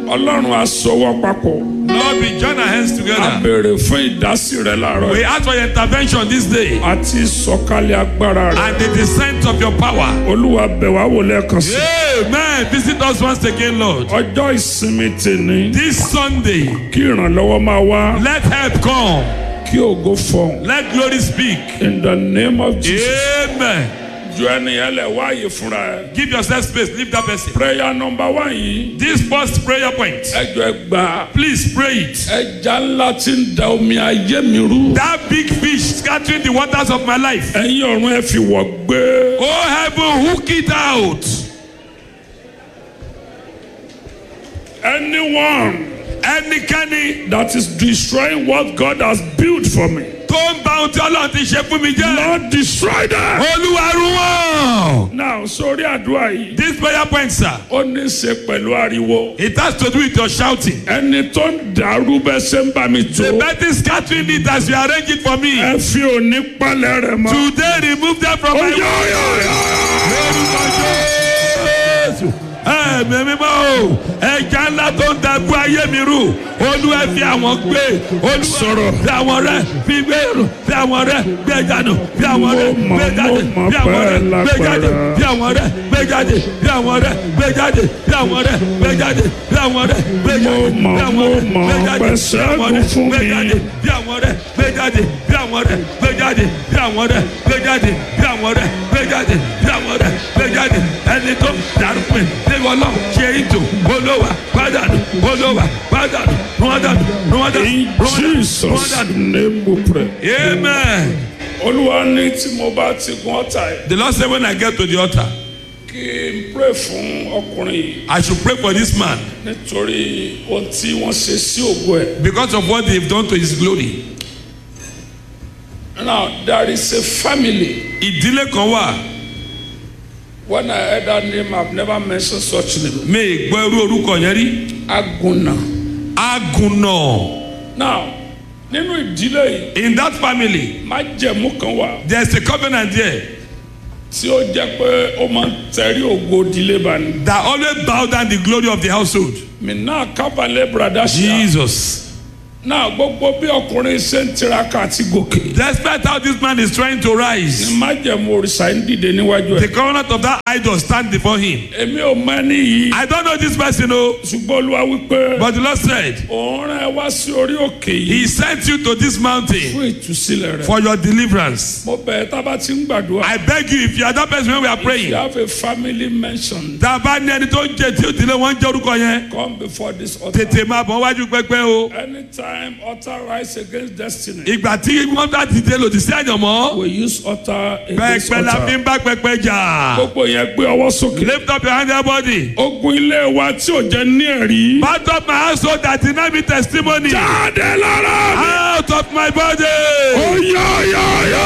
ọlọ́run á sọwọ́ papọ̀ Lord, we join our hands a together. béèrè fún ìdásí rẹ láàárọ̀ We yìí ask for your intervention this day àti ìsọ̀kalẹ̀ agbára rẹ and the descent of your power. olúwa bẹ̀ wá wò lẹ́ẹ̀kan sí Amen. Visit us once again, Lord. ọjọ́ ìsinmi tèmi This Sunday, kí ìrànlọ́wọ́ máa wá let help come. kí ògo fọhùn Let glory speak. in the name of Jesus Amen. ju ẹnìyẹn lẹ̀ wáyé fúnra ẹ̀ Give yourself space. Leave that person. prayer number one yìí This first prayer point, ẹjọ́ ẹ gbà please pray it. ẹja ńlá tí ń da omi ayé mi rú That big fish scattering the waters of my life. ẹ̀yin ọ̀run ẹ fi wọ̀ gbé Oh, heaven, hook it out. anyone Ẹnikẹ́ni that is destroying what God has built for me tó ń bá ohun tí Ọlọ́run ti ṣe fún mi jẹ́. Lord destroy them. Olúwa run wọ́n. now sórí àdúrà yìí This prayer point, sir, ó ní í ṣe pẹ̀lú ariwo it has to do with your shouting. ẹni tó ń dàrú bẹ́ẹ̀ ṣe ń bá mi tó The betting scattering it as you arrange it for me. ẹ fi òní palẹ̀ rẹ̀ mọ́. Today, remove them from Ó my yá, ó yá, ó yá. Lórúkọ Jésù. Ẹ̀mí mímọ́ o, ẹja ńlá tó ń dàgbù ayé mi rú, olúwa fi àwọn gbé, olúwa Sọ̀rọ̀. fi àwọn rẹ̀ fi gbé rù, fi àwọn rẹ̀ gbé jáde, fi àwọn rẹ̀ Mo mọ̀, gbé jáde, mo mọ̀ fi àwọn rẹ̀ pé gbé jáde, lágbára. fi àwọn rẹ̀ gbé jáde, fi àwọn rẹ̀ gbé jáde, fi àwọn rẹ̀ gbé jáde, fi àwọn rẹ̀ gbé jáde, Mo mọ̀, fi àwọn mo rẹ̀ mọ̀ gbé jáde, pé fi àwọn rẹ̀ ṣẹ́gun fún gbé mi. jáde bí àwọn rẹ gbé jáde bí àwọn rẹ gbé jáde bí àwọn rẹ gbé jáde bí àwọn rẹ gbé jáde bí àwọn rẹ gbé jáde ẹni tó dàrúpin níwọ náà ṣe ètò olówà pàdánù olówà pàdánù rúwádànù rúwádànù in Jesus rúwádànù. name we pray. amen. olúwa ní tí mo bá ti gun ọ̀tá ẹ̀ the lord say when i get to the altar kí n pray fún ọkùnrin yìí i should pray for this man nítorí ohun tí wọ́n ṣe sí ògo ẹ̀. because of what they have done to his glory. now there is a family ìdílé kan wà when I heard that name I have never mentioned such name mi ì gbọ́ irú orúkọ yẹn rí Aguna. agunna now nínú ìdílé yìí in that family májẹ̀mú kan wà there is a covenant there. tí ó jẹ́ pé ó máa ń tẹ̀rí ògo ìdílé bá ní. that always bow down the glory of the household. mi náà kábàlẹ̀ brada ṣá. Jesus. náà gbogbo bí ọkùnrin ṣe ń tiraka àti gòkè. Despite how this man is trying to ní rise, májẹ̀mú òrìṣà ń dìde níwájú the ẹ̀. covenant of that idol stand before him. èmi ò mọ ẹni yìí. I don't know this person, oh, ṣùgbọ́n olúwa wípé. but the Lord said, òun rán ẹ wá sí orí òkè yìí. He sent you to this mountain fún ìtúsílẹ̀ rẹ̀. for your deliverance. mo bẹ̀ ẹ́ tá a bá ti ń gbàdúrà. I beg you, if you are that person when we are you praying, have a family mention. tá a bá ní ẹni tó ń jẹ tí ó tilẹ̀ wọ́n ń jẹ́ orúkọ yẹn, come before this altar. tètè máa bọ̀ wájú pẹ́pẹ́ o. anytime altar rise against destiny. Ìgbà tí wọ́n bá ti dé lòdì sí àyànmọ́, we use altar against pẹ́pẹ́ la fi altar. ń bá pẹ́pẹ́ jà. gbogbo yẹn gbé ọwọ́ sókè. Lift up your hand, everybody. ogun ilé wa tí ò jẹ́ ní ẹ̀rí. Part of my household that did not be testimony. jáde lára mi. Out of my body. ó yá yá yá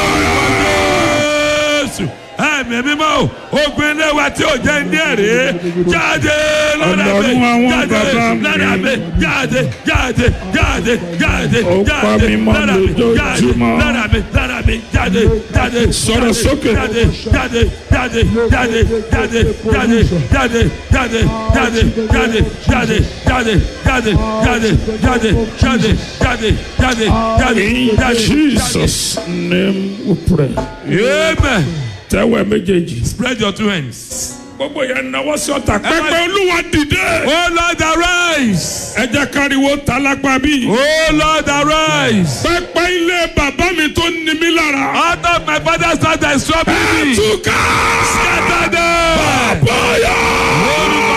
yá. Jésù. Ẹ̀mí mímọ́ o, ogun ilé wa tí ò jẹ́ ní ẹ̀rí. Jáde lọ́dà mi. Ọlọ́run àwọn Jáde bàbá mi. lọ́dà mi. Jáde jáde jáde jáde Ó pa jáde mí mọ́ lọ́dà mi. Jáde lójoojúmọ́. lọ́dà mi lọ́dà mi jáde jáde. Sọ̀rọ̀ jáde, sókè. Jáde jáde jáde jáde jáde jáde jáde jáde jáde jáde jáde jáde jáde jáde jáde jáde jáde jáde jáde in jáde. Jesus name we pray. Amen. tẹ́wẹ̀ méjèèjì. Spread your two hands. gbogbo yẹn náwó sí ọ̀tá. pẹpẹ olúwa dìde. Oh Lord arise. ẹ jẹ́ káriwo tálágbá bí. Oh Lord arise. pẹpẹ ilé bàbá mi tó ní mi lára. Out of my father's house that is troubling me. túká. Scatter them. bọ́yà. Orúkọ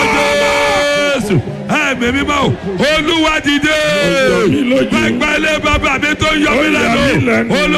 Jésù. Ẹ̀mí mímọ́ o. Olúwa dìde. Ó yọ mí lójú. Pẹpẹ ilé bàbá mi tó ń yọ Ó mí yà mí lẹ́nu. lẹ́nu. Olú-